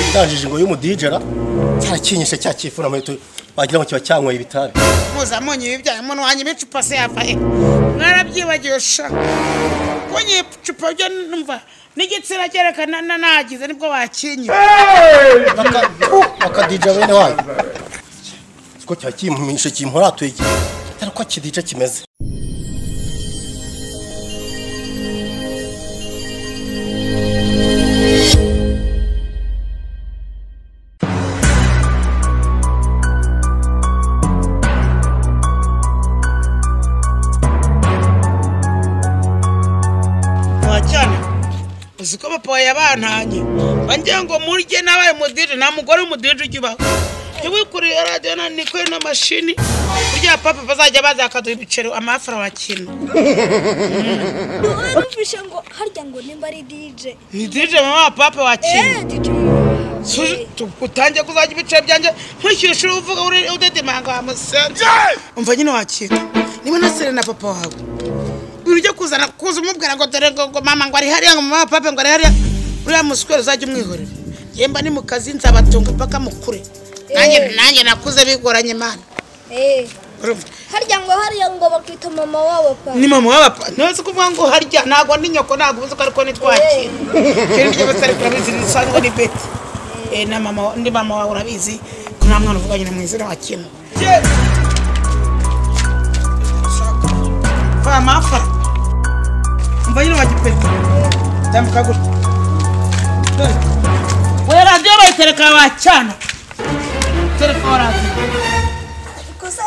ndajije ngo y'umudijera cyarakinyise cya cyifuna muheto wagira ngo kiba cyanyweye ibitabi mpuzampunyi ibi byanyu umuntu wanjye ibicupa se yavahe mwarabyibagiwe sha konye icupa byo numva n'igitsina cyerekana nagize nibwo bakinye akadija bene wanyu ko kiba kimpumishe kimporatuye atari uko kidije kimeze cyane uzi ko papa wawe yabantanye wangira ngo murye nabaye umudiri nta mugore w'umudiri ujya ubaho ntiwikurire radiyo na nikore n'amashini burya papa bazajya baza bakaduha ibiceri amafara wakina warumvishe ngo harya ngo nimba ari dije ni dije mama wa papa wakina eee dije Suji- tu- utangiye kuzajya ibiceri byanjye nkurikije ishuri uvuga uri udedimanga wa musenze umva nyine wakira niba nasere na papa wawe ibintu byo kuzana kuza umubwira ngo dore ngo ngo mama ngo ari hariya ngo mama wa papa ngo ari hariya uriya muswere uzajya umwihorera yemba ni mu kazi nzabatunga impaka mukure nanjye Eh. nanjye nakuze bigoranye mana eee Urumva? harya ngo hariya ngo bakwita mama wabo pa ni mama wa papa ntuzi kuvuga ngo harya ntabwo ni nyoko ntabwo uzi ko ariko ni twakira ikindi cyose ariko urabizi bisanzwe ni beti Eh, na mama wa- ndi mama wawe urabizi ko nta mwana uvuga nyina mu izina wa kimwe va amafa umva nyine wa gipeti tambuka gutya Dore. we radiyo bayitereka wacyana tereka wa radiyo gusa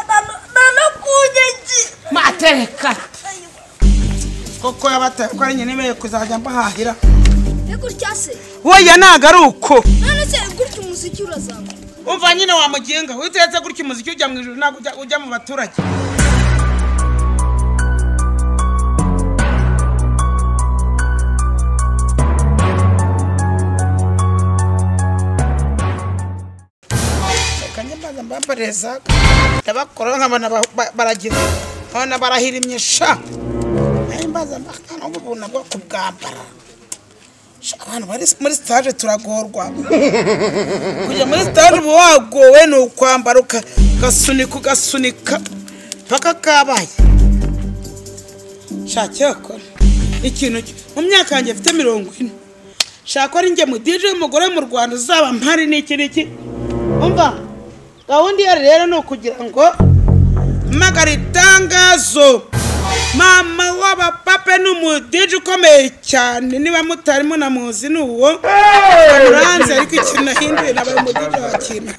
nanakunye ngi matereka koko yabataye ko ari nyenemeye kuzajya mbahahira ni gutya se woya ntago ari uko none se gutya umuziki urazamuka umva nyine wamugenga witetse gutya umuziki ujya mu ijoro ntabwo ujya- ujya mu baturage kanye mbaza mbabareza ndabakora nkabona ba- ba- baragize nkabona barahirimye sha nayo mbaza mbakana ubu nabwo kubwambara Sha, abantu bari muri sitaje turagorwa kujya muri sitade uba wagowe ni ukwambara uka- ugasunika ugasunika paka kabaye shaka yakora ikintu ki- mu myaka yanjye mfite mirongo ine shaka ari njye mudije w'umugore mu rwanda uzaba mpari n'iki n'iki umva gahunda iyo ari rero ni ukugira ngo mpamagara itangazo mama w'abapape ni umudije ukomeye cyane niba mutarimo na muzi ni uwo uranze ariko ikintu nahinduye nabaye umudije wa kintu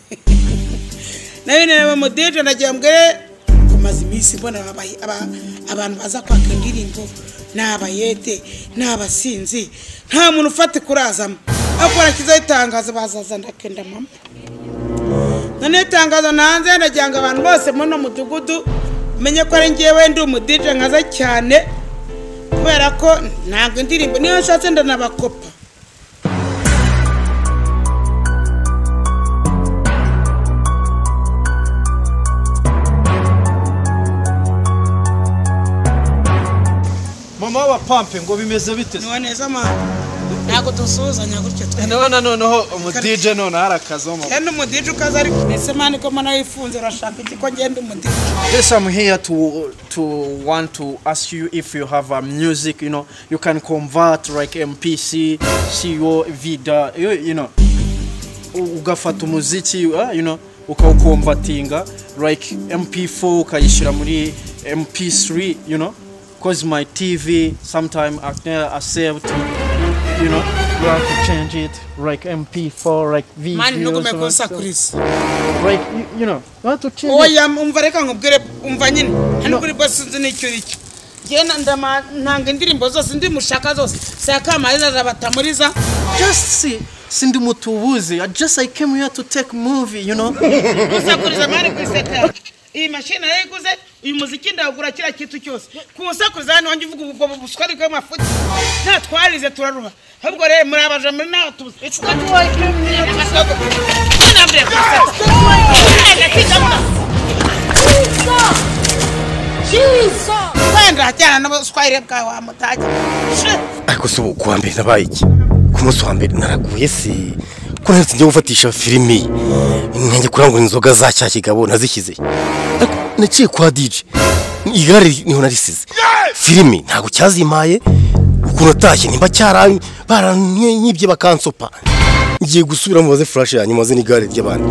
nayo nabaye umudije nagira mbwire kumaze iminsi mbona ababaye- aba- abantu baza kwaka indirimbo ni abayede ni abasinzi nta muntu ufata kurazamo ariko barakizaho itangazo bazaza ndakenda mama noneho itangazo nanze nagira ngo abantu bose muri uno mudugudu menye ko ari ngewe ndi umudije nkaza cyane kubera ko ntabwo indirimbo niyo nshatse ndanabakopa mama w'abapampe ngo bimeze bite niwo neza mama ntabwo dusuhuzanya gutyo twe ndabona noneho umudije noneho arakazamo kandi umudije ukaza ariko mbese mani ko mwana wifunze urashaka iki ko ngenda umudije Yes, I'm here to to want to ask you if you have a music, you know, you can convert like MPC, CO, Vida, you, you know, U- ugafata umuziki, uh, you know, ukawukomvatinga like MP4 ukayishyira muri MP3, you know, cause my TV sometimes I can't accept, you know, you have to change it like MP4, like videos, mani ntugombe like- kunsakuriza like you, you know, you have to change it. oya umva reka nkubwire umva nyine hano kuri bose sinzi n'icyo nicyo njyewe na- ndama- ntanga indirimbo zose ndimushaka zose sakamariza zabatamuriza just see sindi mutubuzi I just I came here to take movie you know gusakuriza mari ku iseta iyi mashini yarayiguze uyu muziki ndawugura kiriya kintu cyose kuwusakuriza hano wanjye uvuga ubwo buswari bw'amafuti nta twarize turaruha ahubwo rero muri abaja muri nawe tubuze It's not working. Nambere kumusaka. Wenda kidakora. jizo jizo Wenda ajyana n'ubuswahili bwawe wamutage ariko se ubu kuwa mbere nabaye iki ku munsi wa mbere naraguye si ko ntaretse njya gufatisha filimi nkajya kurangura inzoga za cya kigabo nazishyize ariko naciye kwa dije igare niho narisize filimi ntabwo cyazimaye ukuntu atashye nimba cyara baranyibye bakansopa ngiye gusubira mubaze furashe yanyu maze n'igare ry'abandi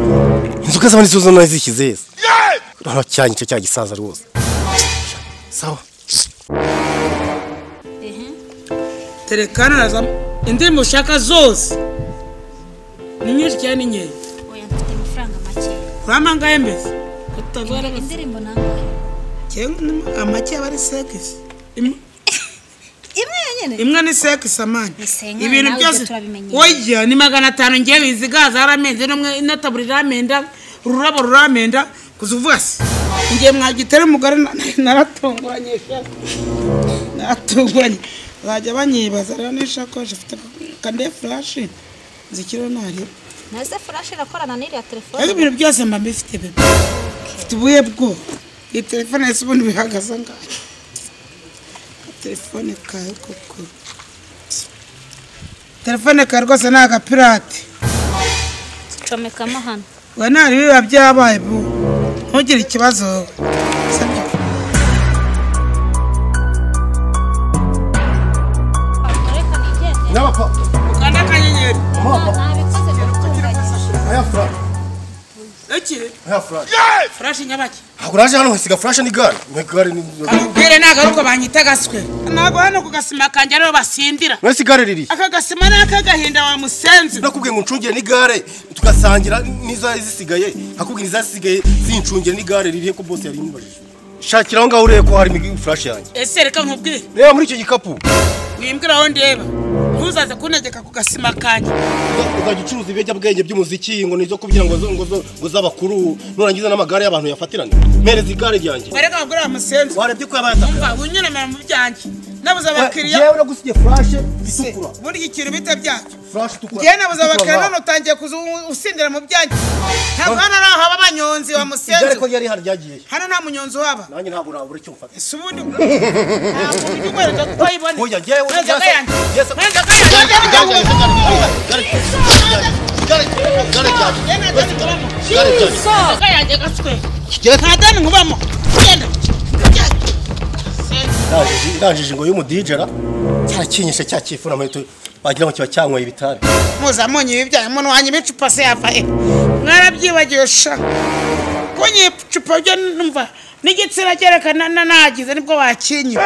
inzoga z'abandi zo nazishyize heza urabona cyanyu cyo cya gisaza rwose sawa terekana na za indirimbo ushaka zose ni nyinshi cyane ni nkeya oya mfite amafaranga make urama angahe mbese utavuga na gato indirimbo nangahe amake aba ari sekisi imwe yonyine imwe ni sekisi amani Nisenga, ibintu nawe byose ibyo turabimenyera. wajya ni magana atanu ngewe bizigaza yaramenze n'umwe inataburi iramenda ururabo ruramenda kuza uvuga se ngiye mwagitera umugore na- na- naratunguranye sha. naratunguranye bajya banyibaza rero n'ishakoshi ifite kande furashi zikiriho ntariho naze furashe irakorana n'iriya telefone ariko ibintu byose mba mbifite bebe mfite ubuhe bwo iyi telefone yose ubundi bihagaze ngaho telefone kawe koko telefone kawe rwose ni agapirate comekamo hano we ntari biba byabaye bu ntugire ikibazo Sibyo? reka nigende nyabapfa ukanda akanyenyeri nabikoze gutunganya aya furashe ikiri aya furashe furashi nyabaki ntabwo naje hano nkasiga furashe n'igare igare ni kamubwire ntabwo ari uko banyita gaswe ntabwo hano ku gasima kanjye ariho basindira mwese igare riri aka gasima ni ak'agahinda wa musenzi nakubwiye ngo uncungire n'igare tugasangira n'izari zisigaye akubwiye izasigaye zincungire n'igare ririhe ko bose yari imbajije shakira aho ngaho urebe ko harimo furashe yanjye ese reka nkubwire reba muri icyo gikapu wimbwira aho ndeba ntuzaze kuntegeka ku gasima kanjye uzajya ucuruza ibiyobyabwenge by'umuziki ngo ni izo kugira ngo zo- ngo zo- ngo z'abakuru nurangiza n'amagare y'abantu yafatirane mpereza igare ryanjye wareka abagore bamusenze warebye ko yabaye ataka umva unyemerera mu byanjye nabuze abakiriya yewe nagusigiye furashe itukura buriya ikintu bita byacyo furashe itukura njyewe nabuze abakiriya itukura, none utangiye kuza u- usindira mu byanjye ntabwo hano ari ahaba abanyonzi wa igare musenze ko ryari hari ryagiye hano nta munyonzi uhaba nanjye ntabwo nabura icyo mfata ese ubundi ntabwo bikwereka ko wayibone Oya, yewe mwenzaga ryasa- yanjye ryasa- mwenzaga yanjye mwenzaga yanjye gaswe nta dani nkubamo genda ndangije ngo y'umudijera cyarakinyisha cya kifu na mato wagira ngo kiba cyanyweye ibitabi muzamunye ibi byayo umuntu wanjye ibicupa se yava he mwarabyibagiwe sha kunye ibicupa byo numva n'igitsina cyerekana na nagize nibwo bakinye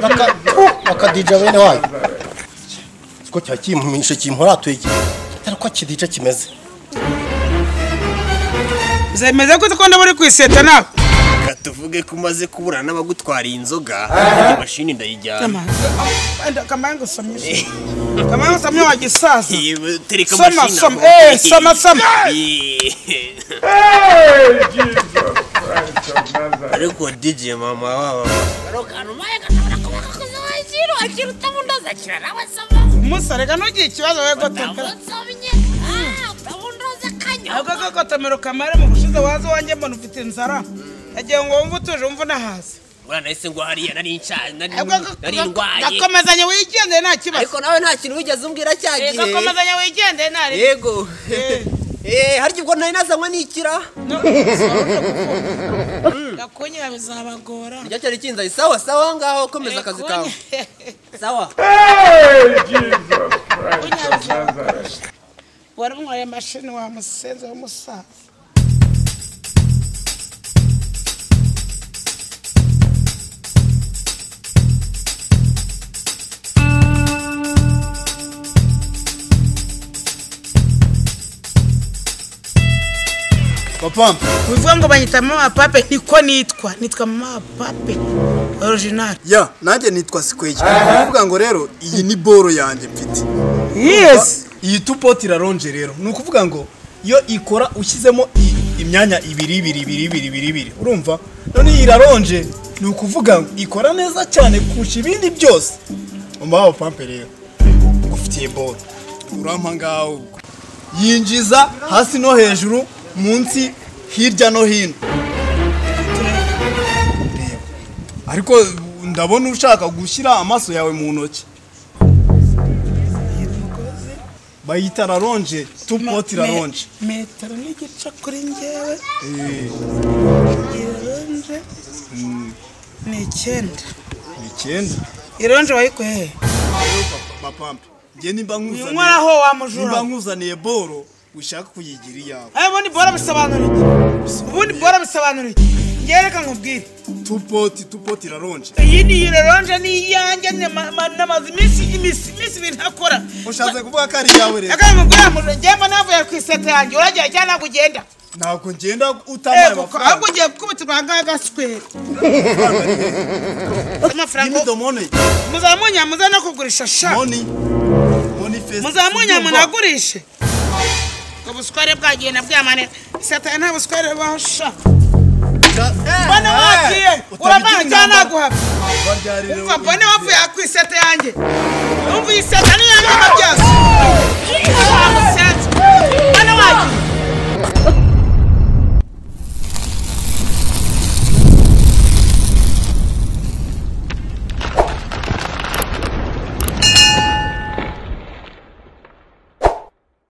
Baka- bakadija bene wanyu siko cya kimisha kimporatuye atari ko kidija kimeze zemeze ko utakunda buri kwiseta nawe reka tuvuge ko umaze kuburana n'abagutwariye inzoga iyi mashini ndayijyana Wenda kamara ngusomye kamara ngusomye wa gisaza Iyi, tereka Soma, mashini soma, ntabwo- eh, soma, soma. Iyi. ariko dj mama waba akazabashyira wakira utabundi azakira nawe soma umusarega ntugire ikibazo we gotomera unsomye utabundi uzakanywa ahubwo ko gotomera ukamara mu gushize waza wanjye mbona ufite inzara yagiye ngo wumve utuje wumve unahaze ngura nahise ngo hariya nari nshaje nari Ahubwo ko- nari ko- ndwaye gakomezanye wigendere nta kibazo ariko nawe nta kintu wigeze umbwira cya Eh, gihe gakomezanye wigendere nta riba yego Eh, harya ubwo nari nazanywa nikira gakunyira bizabagora rya cyari kinzaye sawa sawa ngaho komeza akazi kawe sawa waramwaye mashini wa musenze w'umusaza papa bivuga ngo banyita mama pape niko nitwa nitwa mama pape original ya nanjye nitwa sikweki kuvuga ngo rero iyi ni boro yanjye mfite yes iyi tupoti iraronje rero ni ukuvuga ngo iyo ikora ushyizemo i- imyanya ibiri ibiri ibiri ibiri ibiri ibiri urumva none iyi iraronje ni ukuvuga ngo ikora neza cyane kurusha ibindi byose umbaho pampe rero ngufitiye boro urampa ngaho ubwo. yinjiza hasi no hejuru munsi hirya no hino Reba. ariko ndabona ushaka gushyira amaso yawe mu ntoki bayita raronje tupoti raronje Me- metero n'igice kuri njyewe ironje ni icyenda icyenda ironje wayikuye he bapampe njye nimba nkuzaniye uyinyweraho wa nimba mujura nkuzaniye boro ushaka kuyigira iyawe aya ubundi bora bisobanura iki ubundi bora bisobanura iki njyewe reka nkubwire tupoti tupoti raronje iyi ni ironje ni iyanjye ni ma- ma- namaze iminsi iminsi iminsi ibiri ntakora ushatse kuvuga ko ari iyawe rero reka nkubwire mujura njyewe mba navuye ku iseta yanjye uragiye cyangwa ntabwo ugenda ntabwo ngenda utabaye Eh, kuko ahubwo amafaranga ugiye kukubitirwa ahangaha gaswera give amafaranga me the money muzamunya muze no kugurisha sha money money face muzamunya munagurishe ubusware bwagiye na bwamane satani nta busware basha mbona wagiye uravanga cyangwa naguhava umva mbone wavuye ku iseta yanjye umva iyi seta niyo nyuma byose